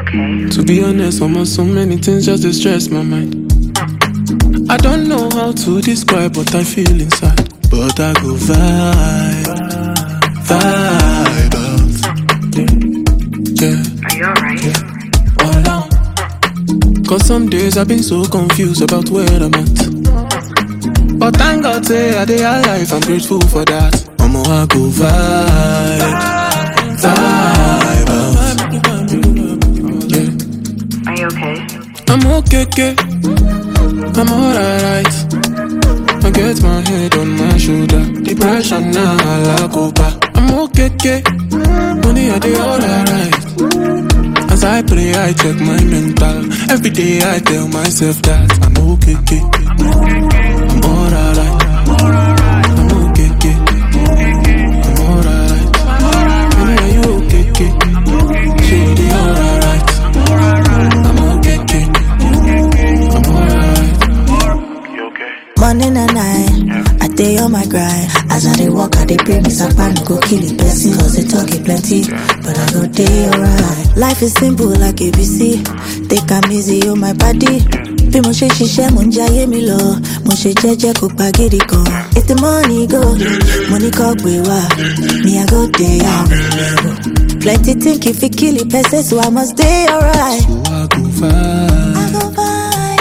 okay? To be honest, almost so many things just to stress my mind. I don't know how to describe what I feel inside, but I go vibe, vibe out. Yeah, Are you alright? all out. Cause some days I've been so confused about where I'm at. But thank God, say I dey alive, I'm grateful for that. I'ma I go vibe, vibe out. Yeah. Are you okay? I'm okay, okay. I'm alright. I get my head on my shoulder. Depression now, I like over. I'm okay, okay. Money, I do alright. As I pray, I check my mental. Every day, I tell myself that I'm okay, okay. I'm alright. I'm okay, okay. I'm alright. Money, are you okay, okay? She dey alright. I'm okay, okay. I'm alright. Morning and night, I day on my grind. As I dey walk, I dey pray me sapa no go kill it person. Cause they talk it plenty, but I go day alright. Life is simple like ABC. Take am easy on my body. Bí mo ṣe ṣiṣẹ́ mo ń jayé mi lọ, mo ṣe jẹ́jẹ́ kó pa gidi gan. If the money go, money kọ́ gbé wá, me I go dey am. Plenty think if it kill it person, so I must dey alright. So I go vibe, I go vibe,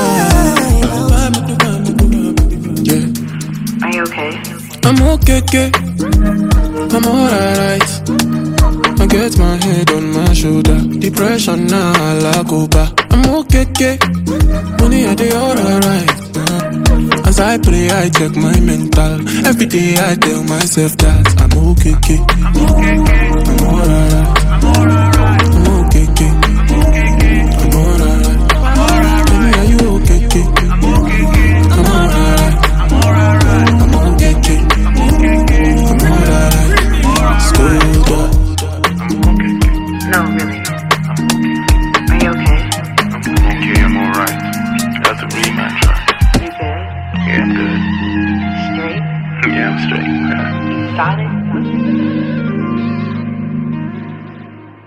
vibe. yeah. Are you okay? I'm okay, okay. I'm alright. I get my head on my shoulder. Depression now, I like over. I'm okay, okay. Money, I do alright. Uh, As I pray, I check my mental. Every day, I tell myself that I'm okay, okay. I'm alright. I'm okay, okay. I'm alright. Baby, are you okay, okay? I'm alright. I'm okay, okay. I'm alright. Schooled up. No, really. Are you okay? Okay, I'm alright. That's a rematch, right? You good? Yeah, I'm good. Straight? Yeah, I'm straight. Solid?